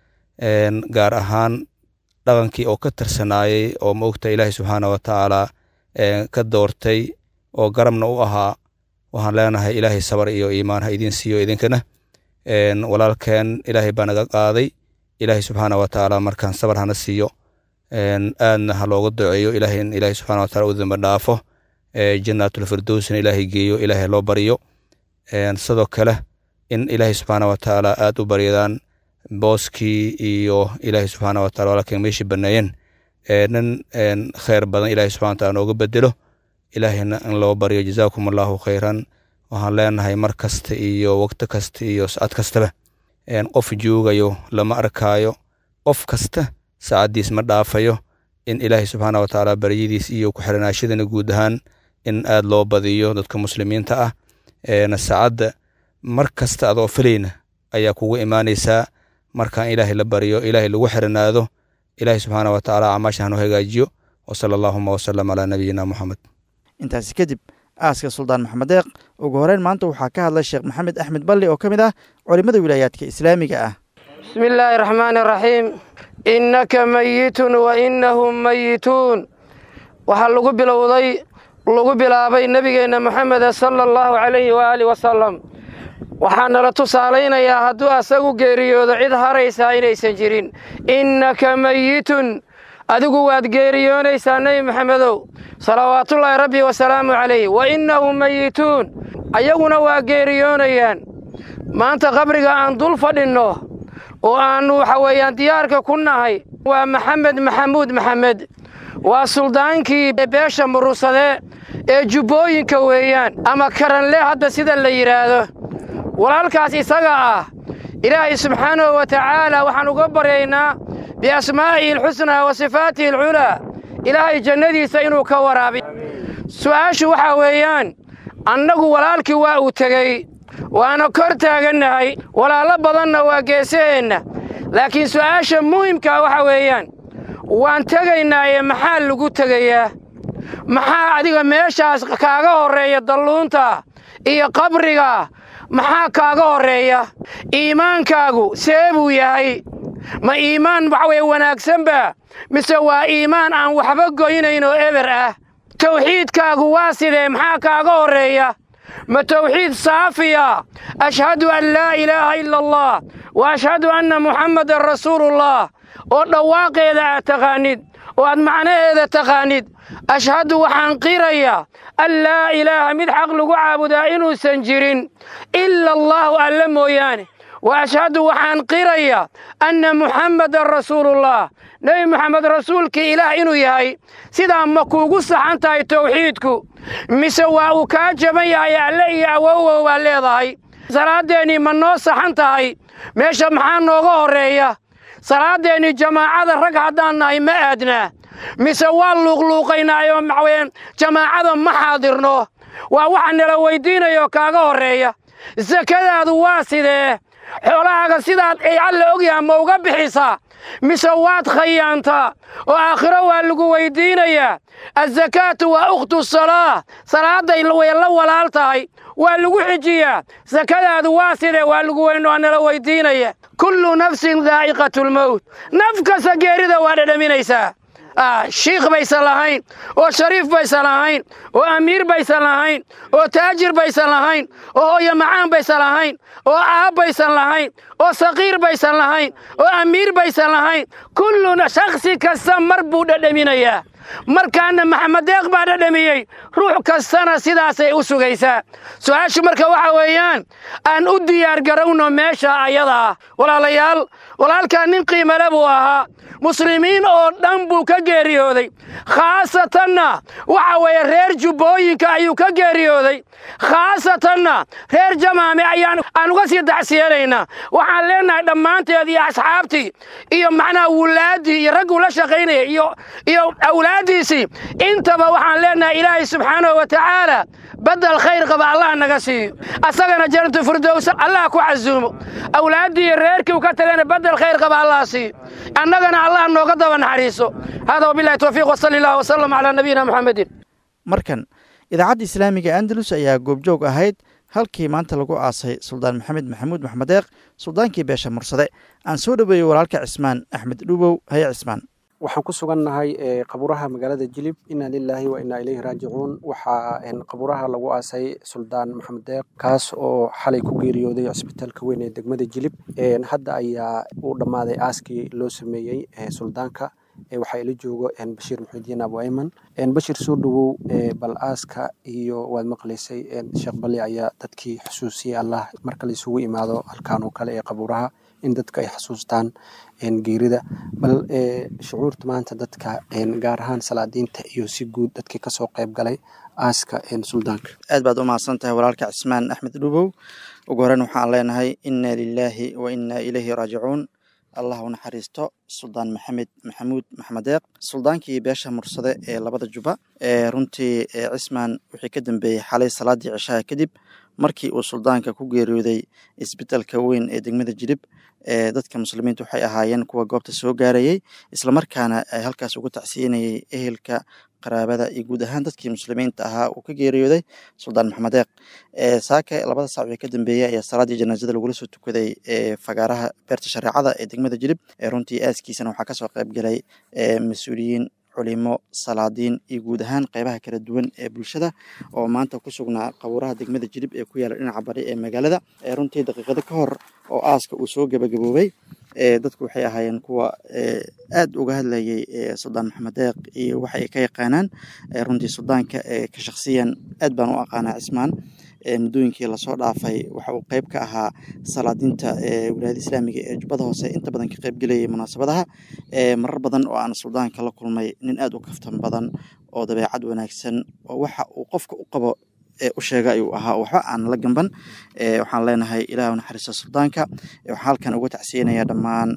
gaar ahaan dhaqankii oo ka tirsanaayey oo maogta ilaahay subxaana wa tacaala ka doortay oo garabna u ahaa waxaan leenahay ilaahay sabar iyo iimaan ha idiin siiyo idinkana walaalkeen ilaahay baa naga qaaday ilaahay subxaana wa tacaala markaan sabar hana siiyo aadna ha looga duceeyo ilaahay in ilaahay subxana wa taala u damba dhaafo jannaatulfirdowsna ilaahay geeyo ilaahay loo baryo sidoo kale in ilaahay subxaana wa tacaala aad u baryadaan booskii iyo ilaahay subxaana wa taala walaalkeen meeshii baneeyeen nin kheyr badan ilahay subxana wa taala nooga bedelo ilaahayna in loo baryo jazaakum allahu khayran waxaan leenahay mar kasta iyo waqti kasta iyo sacad kastaba qof joogayo lama arkaayo qof kasta saacaddiis ma dhaafayo in ilaahay subxaana wa tacaala baryadiis iyo ku-xiranaashadana guud ahaan in aad loo badiyo dadka muslimiinta ah saacadda mar kasta adoo filayna ayaa kugu imaanaysaa markaan ilaahay la baryo ilaahay lagu xiranaado ilaahay subxaana wa tacaala camaasha hanu hagaajiyo wasala allahuma wasalam calaa nabiyina moxamed intaasi kadib aaska suldaan maxamed deeq ugu horeyn maanta waxaa ka hadlay sheekh maxamed axmed balli oo ka mid ah culimmada wilaayaadka islaamiga ah bismi illaahi raxmaani raxiim innaka mayitun wa innahum mayituun waxaa lagu bilowday lagu bilaabay nebigeenna moxameda sala allahu calayhi waaali wasalam waxaa nala tusaalaynayaa hadduu asagu geeriyoodo cid haraysaa inaysan jirin innaka mayitun adigu waad geeriyoonaysaa nebi maxamedow salawaatullaahi rabbi wasalaamu calayh wa innahum mayituun ayaguna waa geeriyoonayaan maanta qabriga aan dul fadhinno oo aannu waxa weeyaan diyaarka ku nahay waa maxamed maxamuud maxamed waa suldaankii beesha murursade ee jubbooyinka weeyaan ama karanle hadda sida la yidhaahdo walaalkaas isaga ah ilaahay subxaanahu wa tacaala waxaan uga baryaynaa biasmaa'ihi alxusnaa wa sifaatihi alculaa ilaahay jannadiisa inuu ka waraabiy su'aashu waxaa weeyaan annagu walaalkii waa uu tegey waana kor taagannahay walaallo badanna waa geesaheenna laakiin su'aasha muhimkaa waxa weeyaan waan tegaynaaye maxaa lagu tegayaa maxaa adiga meeshaas kaaga horreeya dalluunta iyo qabriga maxaa kaaga horreeya iimaankaagu see buu yahay ma iimaan waxa weye wanaagsanba mise waa iimaan aan waxba goynayn oo eber ah tawxiidkaagu waa sidee maxaa kaaga horreeya ma tawxiid saafiya ashhadu an laa ilaaha ila allah wa ashhadu anna muxammadan rasuulullah oo dhawaaqeeda aad taqaanid oo aad macnaheeda taqaanid ashhadu waxaan qirayaa an laa ilaaha mid xaq lagu caabudaa inuusan jirin ila allaahu alle mooyaane wa ashhadu waxaan qirayaa anna muxammadan rasuulullah nebi moxamed rasuulkii ilaah inuu yahay sidaa ma kuugu saxan tahay tawxiidku mise waa uu kaa jaban yahay alle iyo awowow baa leedahay salaaddeenii ma noo saxan tahay meesha maxaa nooga horreeya salaaddeenii jamaacada rag haddaan nahay ma aadnaa mise waa luuqluuqaynaayoo maxaweye jamaacada ma xaadirno waa waxa nala weyddiinayoo kaaga horreeya sakadaadu waa sidee xoolahaaga sidaad ay alla ogyaha ma uga bixisaa mise waad khayaantaa oo aakhiro waa lagu weyddiinayaa azakaatu waa ukhtu salaa salaadday way la walaal tahay waa lagu xijiyaa sakadaadu waa sidee waa lagu weyn waa nala weyddiinaya kullu nafsin daa'iqatulmowt naf kasta geerida waa dhadhaminaysaa shiikh baysan lahayn oo shariif baysan lahayn oo amiir baysan lahayn oo taajir baysan lahayn oo hooyo macaan baysan lahayn oo aab baysan lahayn oo saqiir baysan lahayn oo amiir baysan lahayn kulluna shakhsi kasta mar buu dhadhaminayaa markaana maxamed deeq baa dhadhamiyey ruux kastana sidaasay u sugaysaa su-aashu marka waxa weeyaan aan u diyaargarowno meesha ayada ah walaalayaal walaalkaa nin qiimale buu ahaa muslimiin oo dhan buu ka geeriyooday khaasatanna waxa weeye reer jubbooyinka ayuu ka geeriyooday khaasatanna reer jamaame ayaan aan uga sii dacsiyanaynaa waxaan leenahay dhammaanteed iyo asxaabtii iyo macnaha wulaaddii iyo ragguu la shaqaynaya iyo iyo awlaaddiisii intaba waxaan leenahay ilaahay subxaanahu wa tacaala badel khayr qaba allah naga siiyo asagana janatu firdowsa allah ku casuumo awlaaddii iyo reerkii u ka tagana badel khayr qaba allah siiyo annagana allah nooga daba naxariiso hada wabillahi towfiiq wasali allah wasalam calaa nabiyina muxamedin markan idaacadda islaamiga andalus ayaa goobjoog ahayd halkii maanta lagu aasay suldaan maxamed maxamuud maxmed deeq suldaankii beesha mursade aan soo dhoweeyey walaalka cismaan axmed dhubow haye cismaan waxaan ku sugannahay qaburaha magaalada jilib inna lilaahi wa innaa ilayhi raajicuun waxaa qaburaha lagu aasay suldaan maxamed deeq kaas oo xalay ku geeriyooday cisbitaalka weyn ee degmada jilib hadda ayaa u dhammaaday aaskii loo sameeyey suldaanka waxaa ila joogo bashiir muxidiin abu ayman bashir soo dhowow bal aaska iyo waad maqlaysay sheekh bali ayaa dadkii xusuusiyey allah marka la isugu imaado halkaan oo kale ee qaburaha in dadka ay xasuustaan geerida bal shucuurta maanta dadka gaar ahaan salaadiinta iyo si guud dadkii kasoo qayb galay aaska suldaanka aad baad u mahadsan tahay walaalka cismaan axmed dhubow ugu horeyn waxaan leenahay inna lilaahi wa innaa ilayhi raajicuun allah u naxariisto suldaan maxamed maxamuud maxmed deeq suldaankii beesha mursade ee labada juba runtii cismaan wixii ka dambeeyey xalay salaadii cishaha kadib markii uu suldaanka ku geeriyooday isbitaalka weyn ee degmada jilib dadka muslimiinta waxay ahaayeen kuwa goobta soo gaarayey islamarkaana halkaas ugu tacsiinayey ehelka qaraabada iyo guud ahaan dadkii muslimiinta ahaa uu ka geeriyooday suldaan maxamed deeq saake labada saac wixii ka dambeeyey ayaa salaadii janaasada lagula soo tukaday fagaaraha beerta shareecada ee degmada jilib runtii aaskiisana waxaa kasoo qayb galay mas-uuliyiin culimo salaadiin iyo guud ahaan qeybaha kala duwan ee bulshada oo maanta ku sugnaa qabuuraha degmada jilib ee ku yaala dhinaca bari ee magaalada runtii daqiiqado ka hor oo aaska uu soo gebagaboobay dadku waxay ahaayeen kuwa aad uga hadlayay suldaan maxamed deeq iyo waxa ay ka yaqaanaan runtii suldaanka ka shaksiyan aad baan u aqaanaa cismaan muddooyinkii lasoo dhaafay waxa uu qeyb ka ahaa salaadinta wilaayada islaamiga ee jubbada hoose inta badan ka qeybgelayay munaasabadaha marar badan oo aan suldaanka la kulmay nin aad u kaftan badan oo dabeecad wanaagsan oo waxa uu qofka u qabo u sheega ayuu ahaa waxba aan la gamban waxaan leenahay ilaah naxariista suldaanka waxaan halkan uga tacsiyanayaa dhammaan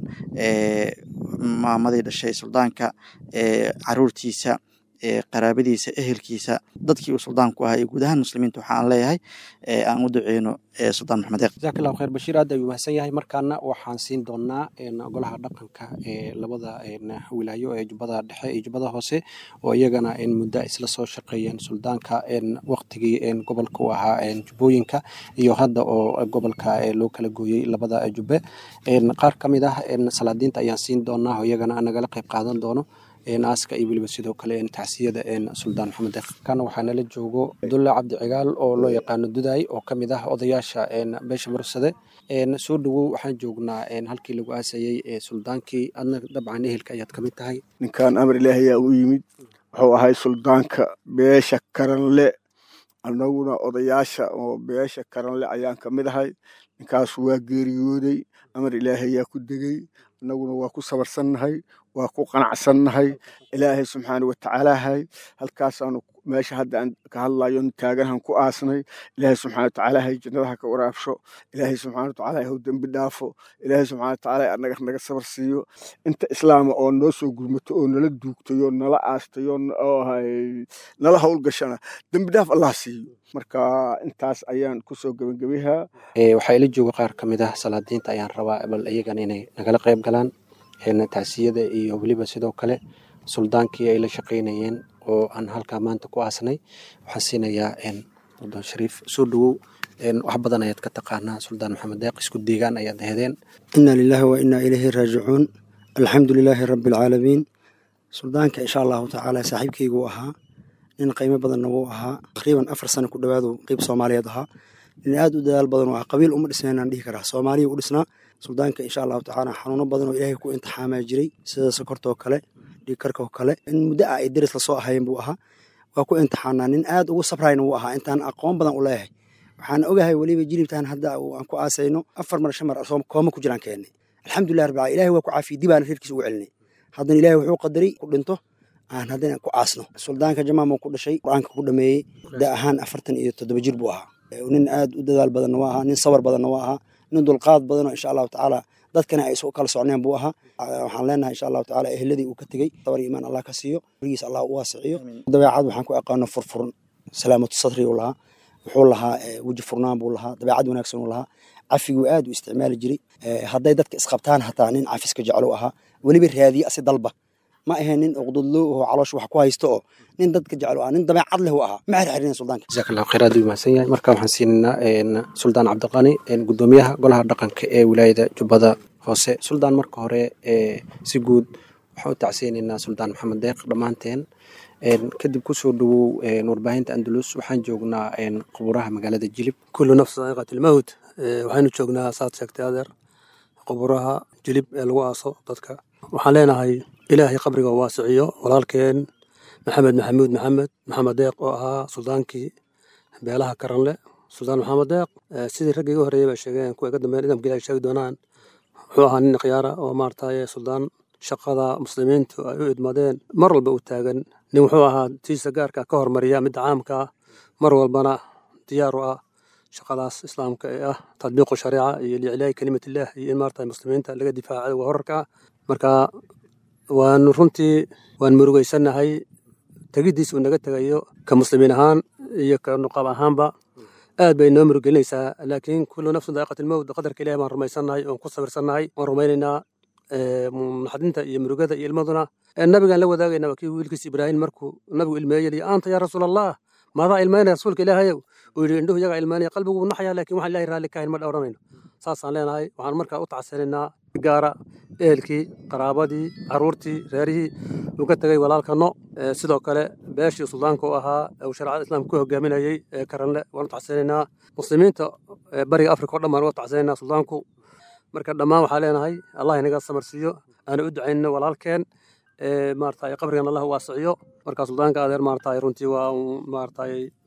maamadii dhashay suldaanka caruurtiisa qaraabadiisa ehelkiisa dadkii uu suldaanku ahaa iyo guud ahaan muslimiinta waxaan leeyahay aan u duceyno suldaan maxamed eeq jazaak allahu khayr bashiir aad ayuu mahadsan yahay markaana waxaan siin doonaa golaha dhaqanka ee labada wilaayo ee jubbada dhexe iyo jubbada hoose oo iyagana muddo isla soo shaqeeyeen suldaanka waqtigii gobolka u ahaa jubbooyinka iyo hadda oo gobolka loo kala gooyey labada jubbe qaar ka mid ah salaadiinta ayaan siin doonaa oo iyagana nagala qayb qaadan doono aaska iyo weliba sidoo kale tacsiyada suldaan maxamed deeqkan waxaa nala joogo abdulla cabdi cigaal oo loo yaqaano dudaay oo ka mid ah odayaasha beesha mursade soo dhowow waxaan joognaa halkii lagu aasayey suldaankii adna dabcan ehelka ayaad ka mid tahay ninkan amar ilaahi ayaa u yimid wuxuu ahay suldaanka beesha karanle annaguna odayaasha oo beesha karanle ayaan ka mid ahay ninkaas waa geeriyooday amar ilaahi ayaa ku degey annaguna waa ku sabarsannahay waa ku qanacsannahay ilaahay subxaana watacaalaahay halkaasaanu meesha hadda aan ka hadlayo taaganahan ku aasnay ilaahay subxana watacaalaahay jannadaha ka waraabsho ilaahay subxana watacala hau dembi dhaafo ilaahay subxana watacaala annaga naga sabar siiyo inta islaama oo noo soo gurmato oo nala duugtayo nala aastayo nala howlgashana dembi dhaaf allah siiyo marka intaas ayaan kusoo gebagabayaa waxaa ila jooga qaar ka mid ah salaadiinta ayaan rabaa bal iyagana inay nagala qayb galaan tacsiyada iyo weliba sidoo kale suldaankii ay la shaqaynayeen oo aan halkaa maanta ku aasnay waxaan siinayaa suldaan shariif soo dhowow wax badan ayaad ka taqaanaa suldaan maxamed deeq isku deegaan ayaad aheedeen ina lilahi wa inaa ilayhi raajicuun alxamdu lilaahi rabbi alcaalamiin suldaanka insha allahu tacaala saaxiibkeygu ahaa nin qiimo badanna wuu ahaa taqriiban afar sano ku dhowaadu qeyb soomaaliyeed ahaa nin aad u dadaal badan oo ah qabiil uma dhisnaynaan dhihi karaa soomaaliya u dhisnaa suldaanka insha allahu tacaala xanuuno badan oo ilaahay ku imtixaamaa jiray sida sokortoo kale dhiigkarkoo kale in muddo ah ay deris lasoo ahayn buu ahaa waa ku imtixaanaa nin aad ugu sabrayna wuu ahaa intaan aqoon badan u leeyahay waxaan ogahay weliba jilibtaan hadda aan ku aasayno afar mar shan mar kooma ku jiraan keennay alxamdulilah rabbil alamin ilahay waa ku caafiyey dibaana reerkiisa ugu celinay haddana ilahay wuxuu qadaray ku dhinto aan haddana ku aasno suldaanka jamaam ku dhashay qur-aanka ku dhameeyey da ahaan afartan iyo toddoba jir buu ahaa nin aad u dadaal badanna waa ahaa nin sabar badanna waa ahaa nin dulqaad badanoo insha allahu tacaala dadkana ay isu kala socneen buu ahaa waxaan leenahay insha allahu tacaala ehladii uu ka tegey sabar iyo imaan allah ka siiyo rigiis allah u waasiciyo dabeecad waxaan ku aqaano furfuran salaamatu sadri uu lahaa wuxuu lahaa weji furnaan buu lahaa dabeecad wanaagsan uu lahaa cafiguu aad u isticmaali jiray hadday dadka isqabtaan hataa nin cafiska jeclo ahaa weliba raadiye asi dalba ma ahayn nin uqdudlo oo caloosh wax ku haysto oo nin dadka jeclo ah nin dabeecad leh u ahaa ma xirxirin suldaanka jazaak allahu khayr aad u mahadsan yahay marka waxaan siinaynaa suldaan cabdiqani gudoomiyaha golaha dhaqanka ee wilaayada jubbada hoose suldaan marka hore si guud waxaan u tacsiyeynaynaa suldaan maxamed deeq dhammaanteen kadib kusoo dhowow warbaahinta andalus waxaan joognaa quburaha magaalada jilib kullu nafsi daa'iqat ilmawt waxaynu joognaa saad sheegtay adeer quburaha jilib ee lagu aaso dadka waxaan leenahay ilaahay qabriga waasiciyo walaalkeen maxamed maxamuud maxamed maxamed deeq oo ahaa suldaankii beelaha karanle suldaan maxamed deeq sidii raggii iga horreeyay bay sheegeen kuwa iga dambeyn idamka ilahay sheegi doonaan wuxuu ahaa nin khiyaara oo maarataye suldaan shaqada muslimiintu ay u idmadeen mar walba u taagan nin wuxuu ahaa tiisa gaarka ka hormariya midda caamka ah mar walbana diyaar u ah shaqadaas islaamka ee ah tadbiiqu shariica iyo licilaahi kelimatillah iyo in maarata muslimiinta laga difaaca waa horarka ah marka waanu runtii waan murugaysannahay tegiddiis uu naga tegayo ka muslimiin ahaan iyo ka nuqaab ahaanba aad bay noo murugelinaysaa laakiin kullu nafsin daa'iqat ilmowt qadarka ilahi baan rumaysannahay oon ku sabirsannahay waan rumaynaynaa naxdinta iyo murugada iyo ilmaduna nabigaan la wadaagayna waa kii wiilkiis ibraahim markuu nabigu ilmeeyey liyi anta yaa rasuul allah maadaa ilmaynaya rasuulka ilaahayow uu yidhi indhuhu iyagaa ilmaynaya qalbigu naxaya laakiin waxaan ilahay raalli kahayn ma dhowranayno saasaan leenahay waxaan markaa u tacsanaynaa gaara ehelkii qaraabadii caruurtii reerihii uu ka tegay walaalkano sidoo kale beeshii suldaanka u ahaa uu shareecada islaamka ku hogaaminayey ee karanle waan u tacsanaynaa muslimiinta bariga afrika o dhan baan uga tacsanaynaa suldaanku marka dhammaan waxaa leenahay allah inaga samarsiiyo aana u ducaynno walaalkeen maarata qabrigan allah waasiciyo marka suldaanka adeer maarata runtii waa maarata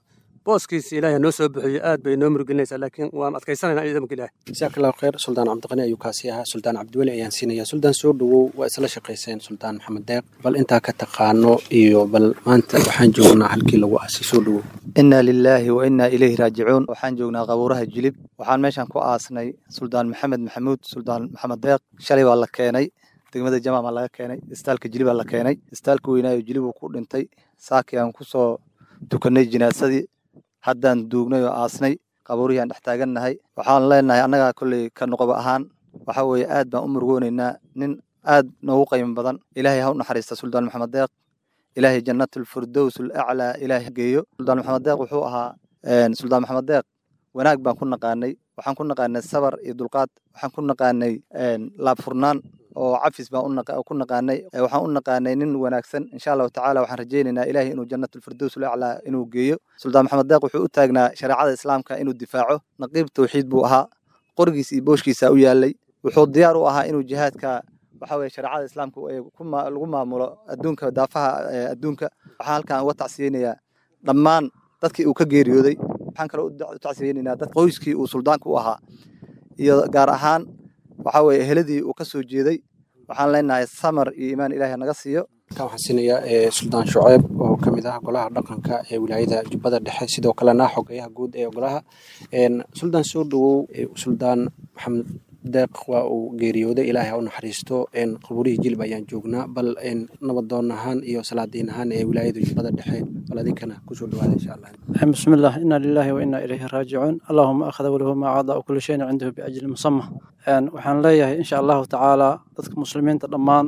booskiisa ilaahay noo soo bixiyo aad bay noo murgelinaysaa laakiin waan adkaysanaynaa ciidanka ilaahay jazaak allahu khayr suldaan cabdiqani ayuu kaasi ahaa suldaan cabdiweli ayaan siinaya suldaan soo dhowow waa isla shaqayseen suldaan maxamed deeq bal intaa ka taqaano iyo bal maanta waxaan joognaa halkii lagu aasay soo dhowow inna lilaahi wa innaa ilayhi raajicuun waxaan joognaa qabuuraha jilib waxaan meeshan ku aasnay suldaan maxamed maxamuud suldaan maxamed deeq shalay baa la keenay degmada jamaam baa laga keenay istaalka jilib baa la keenay istaalka weynaayo jilib uu ku dhintay saakii aan ku soo tukanay jinaasadii haddaan duugnay oo aasnay qabuurihii aan dhex taagannahay waxaan leenahay annagaa kolley ka noqoba ahaan waxa weeye aad baan u murugoonaynaa nin aad noogu qiimo badan ilaahay ha u naxariista suldaan maxamed deeq ilaahay jannatulfirdows alaclaa ilaahay geeyo suldaan maxamed deeq wuxuu ahaa suldaan maxamed deeq wanaag baan ku naqaanay waxaan ku naqaanay sabar iyo dulqaad waxaan ku naqaanay laabfurnaan oo cafis baan ku naqaanay waxaan u naqaanay nin wanaagsan insha allahu tacaala waxaan rajaynaynaa ilaahay inuu jannatulfirdows alaclaa inuu geeyo suldaan maxamed deeq wuxuu u taagnaa shareecada islaamka inuu difaaco naqiib tawxiid buu ahaa qorigiisa iyo booshkiisa u yaalay wuxuu diyaar u ahaa inuu jihaadka waxa weye shareecada islaamka lagu maamulo adduunka daafaha adduunka waxaan halkan uga tacsiyeynayaa dhammaan dadkii uu ka geeriyooday waxaan kaloo u tacsiyeynaynaa dad qoyskii uu suldaanka u ahaa iyo gaar ahaan waxa weye eheladii uu ka soo jeeday waxaan leenahay samar iyo iimaan ilaahay naga siiyo halkan waxaan siinayaa suldaan shuceeb oo ka mid ah golaha dhaqanka ee wilaayada jubbada dhexe sidoo kalena xogayaha guud ee golaha suldaan soo dhowow suldaan maxamed deeq waa uu geeriyooday ilaahay ha u naxariisto qabuurihii jilib ayaan joognaa bal nabadoon ahaan iyo salaadiin ahaan ee wilaayada jubbada dhexe bal adinkana kusoo dhawaada insha allah بسم الله إنا لله وإنا إليه راجعون اللهم أخذ وله ما عضى وكل شيء عنده بأجل مسمى waxaan leeyahay insha allahu tacaala dadka muslimiinta dhammaan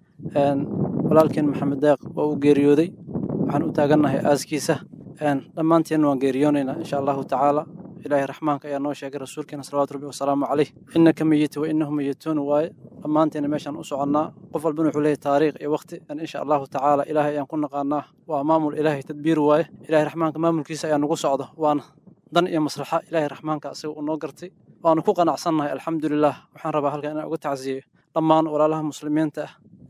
walaalkeen maxamed deeq waa uu geeriyooday waxaan u taagannahay aaskiisa dhammaanteen waan geeriyoonaynaa insha allahu tacaala ilaahay raxmaanka ayaa noo sheegay rasuulkeena salawaatu rabbi wasalaamu caleyh innaka meyita wa innahum meyituun waaye dhammaanteena meeshaan u soconnaa qof walbana wuxuu leeyahay taariikh iyo waqti insha allahu tacaala ilaahay ayaan ku naqaanaa waa maamul ilaahay tadbiir waaye ilaahay raxmaanka maamulkiisa ayaa nagu socdo waana dan iyo maslaxa ilaahay raxmaanka asiga uu noo gartay waanu ku qanacsannahay alxamdulilah waxaan rabaa halkan inaan uga tacsiyeyo dhammaan walaalaha muslimiinta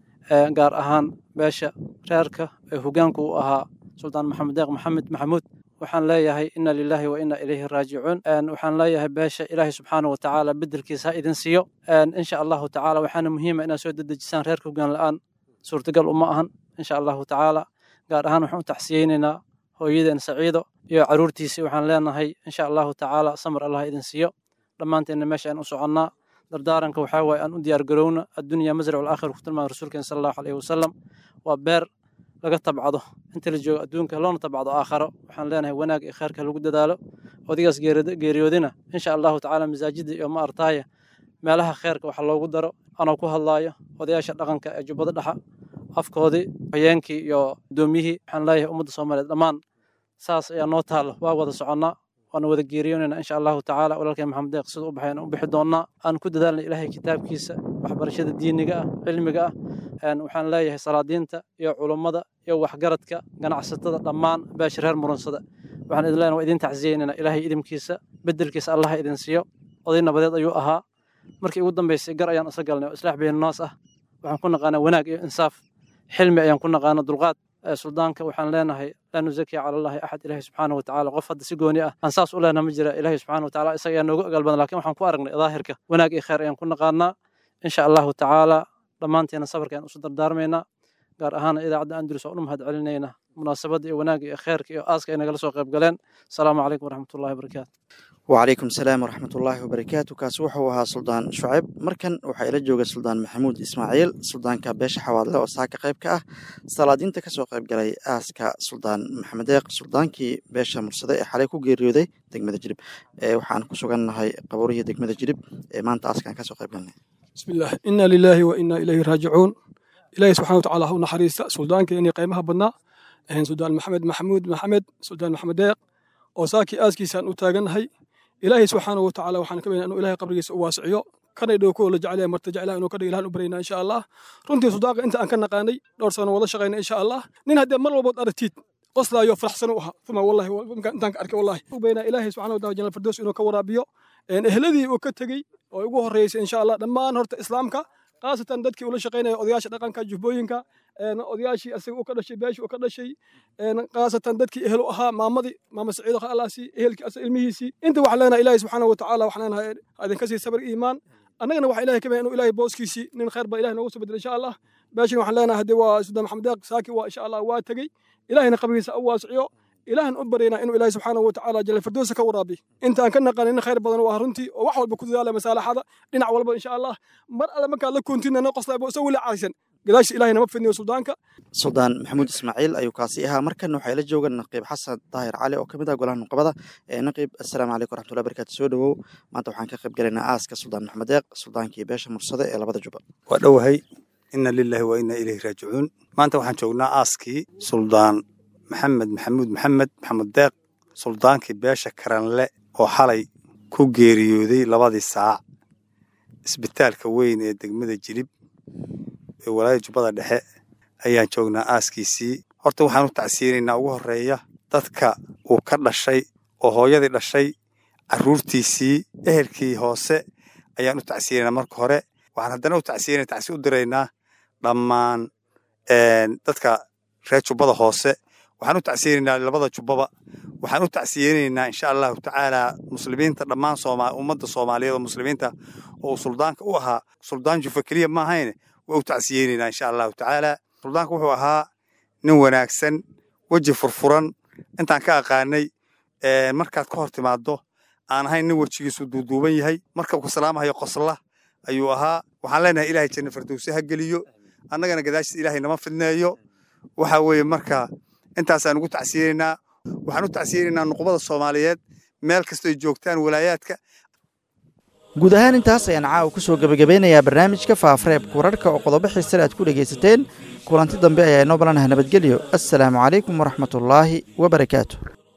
ah gaar ahaan beesha reerka ee hogaanku u ahaa suldaan maxamed deeq maxamed maxamuud waxaan leeyahay ina lilaahi wa ina ilayhi raajicuun waxaan leeyahay beesha ilaahay subxaana wa tacaala bedelkiisa ha idin siiyo insha allahu tacaala waxaana muhiima inaad soo dedejisaan reerka hogaan la-aan suurtagal uma ahan insha allahu tacaala gaar ahaan waxaan u tacsiyeynaynaa hooyadeen saciido iyo caruurtiisii waxaan leenahay insha allahu tacaala samar allah idin siiyo dhammaanteenna meesha aan u soconnaa dardaaranka waxaa waaye aan u diyaar garowna addunya masracu alaakhir ku tilmaamay rasuulkeen sala allahu alayhi wasalam waa beer laga tabcado inta la joogo adduunka loona tabcado aakharo waxaan leenahay wanaag iyo khayrka lagu dadaalo odigaas geeriyoodina insha allahu tacaala masaajida iyo ma artaaya meelaha khayrka waxa loogu daro anoo ku hadlaayo odayaasha dhaqanka ee jubbada dhexa afkoodii hayeenkii iyo doomiyihii waxaan leeyahay ummadda soomaaliyeed dhammaan saas ayaa noo taalla waa wada soconnaa waana wada geeriyoonayna insha allahu tacaala walaalkeen maxamed deeq sida u baxay aan u bixi doonnaa aan ku dadaalna ilaahay kitaabkiisa waxbarashada diiniga ah cilmiga ah waxaan leeyahay salaadiinta iyo culummada iyo waxgaradka ganacsatada dhammaan beesha reer murunsada waxaan idin leenahay waa idin tacsiyeynayna ilaahay idinkiisa bedelkiisa allah idin siiyo oday nabadeed ayuu ahaa markii ugu dambaysay gar ayaan isla galnay oo islaax baynunaas ah waxaan ku naqaanaa wanaag iyo insaaf xilmi ayaan ku naqaana dulqaad suldaanka waxaan leenahay laa nuzakiya cala allahi axad ilaahi subxaana wa tacaala qof hadda si gooni ah aan saas u leenaha ma jira ilaahi subxaana wa tacaala isaga ayaa noogu ogaal badan lakin waxaan ku aragnay daahirka wanaag iyo khayr ayaan ku naqaanaa insha allahu tacaala dhammaanteena sabarka ayaan isu dardaarmaynaa gaar ahaana idaacadda andalus oo u mahad celinayna munaasabadda iyo wanaagga iyo khayrka iyo aaska ay nagala soo qayb galeen asalaamu calaykum waraxmatullahi wabarakaatu وعليكم السلام ورحمة الله وبركاته كاس وحوها سلطان شعيب مركن وحا إلى جوجا سلطان محمود إسماعيل سلطان كابيش حوالي وساكا قيب كاه سلادين تكسو قيب قلي آسكا سلطان محمد يق سلطان كي بيشا مرسدة حاليكو جيريودي دقمة جريب إيه وحان كسوغان هاي قبوريه دقمة جريب إيه ما انت آسكا كسو قيب قلني بسم الله إنا لله وإنا إليه راجعون إلهي سبحانه وتعالى هو نحريس سلطان كيني قيمها بنا إن سلطان محمد محمود محمد سلطان محمد يق وساكي آسكي سان أتاغن هاي ilaahay subxaanahu watacaala waxaan ka baynaa inuu ilahay qabrigiisa u waasiciyo kana dhow kuwa la jecel yahay marta jeclaha inuu ka dhigo ilahan u baraynaa insha allah runtii sudaaqa inta aan ka naqaanay dhowr sano wada shaqayna insha allah nin haddee mar walbood aragtiid qoslaayo faraxsan u ahaa uma wallahi intaan ka arkay wallahi u baynaa ilaahay subxaanahu wataala janal firdows inuu ka waraabiyo ehladii uu ka tegey oo ugu horreysay insha allah dhammaan horta islaamka khaasatan dadkii ula shaqaynaya odayaasha dhaqanka jubbooyinka odayaashii asaga uu ka dhashay beeshii uu ka dhashay khaasatan dadkii ehel u ahaa maamadii maama saciido khalaasi ehelkii asa ilmihiisii inta waxaan leenahay ilaahay subxaana wa tacaala waxaan leenahay idinka sii sabir iimaan annagana waxaa ilahay ka bayan inuu ilaahay booskiisii nin khayr baa ilahay noogu soo bedel insha allah beeshin waxaan leenahay haddii waa sudaan maxamed deeq saaki waa insha allah waa tegey ilahayna qabrigiisa u waasiciyo ilaahan u baryaynaa inuu ilaahay subxaanahu wa tacaala jalla firdowsa ka waraabi intaan ka naqanin in khayr badan waa runtii oo wax walba ku dadaala masaalaxada dhinac walba insha allah mar alle markaad la koontinana qoslaba isagoo weli caaysan gadaasha ilaahay nama fidniyo suldaanka suldaan maxamuud ismaaciil ayuu kaasi ahaa markan waxay la joogaan naqiib xasan daahir cali oo ka mid ah golaha nuqabada ee naqiib assalaamu calaykum waraxmatullahi barakaatu soo dhowow maanta waxaan ka qayb galaynaa aaska suldaan maxamed deeq suldaankii beesha mursade ee labada juba waa dhowahay ina lillahi wa ina ilayhi raajicuun maanta waxaan joognaa aaskii suldaan maxamed maxamuud maxamed maxamed deeq suldaankii beesha karanle oo xalay ku geeriyooday labadii saac isbitaalka weyn ee degmada jilib ee walaayada jubbada dhexe ayaan joognaa aaskiisii horta waxaan u tacsiyeynaynaa ugu horreeya dadka uu ka dhashay oo hooyadii dhashay carruurtiisii ehelkii hoose ayaan u tacsiyeynaynaa marka hore waxaan haddana u tacsiyeyna tacsi u diraynaa dhammaan dadka reer jubbada hoose waxaan u tacsiyeynaynaa labada jubbaba waxaan u tacsiyeynaynaa insha allahu tacaala muslimiinta dhammaan sooma ummadda soomaaliyeed oo muslimiinta oo suldaanka u ahaa suldaan jufa keliya ma ahayne waa u tacsiyeynaynaa insha allahu tacaala suldaanka wuxuu ahaa nin wanaagsan weji furfuran intaan ka aqaanay markaad ka hor timaaddo aan ahayn nin wejigiisu duuduuban yahay marka uu salaamahayo qosla ayuu ahaa waxaan leenahay ilaahay janna firdowsi ha geliyo annagana gadaashiis ilaahay nama fidneeyo waxa weeye marka intaasaan ugu tacsiyeynaynaa waxaan u tacsiyeynaynaa nuqbada soomaaliyeed meel kastoy joogtaan walaayaadka guud ahaan intaas ayaan caawa ku soo gebagabeynayaa barnaamijka faafareebka wararka oo qodobo xiisale aad ku dhegaysateen kulanti dambe ayaa inoo balanaha nabadgelyo assalaamu calaykum waraxmatullaahi wabarakaatu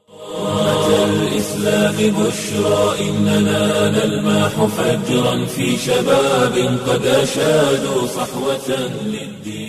الإسلام بشرى إننا نلمح فجرا في شباب قد أشادوا صحوة للدين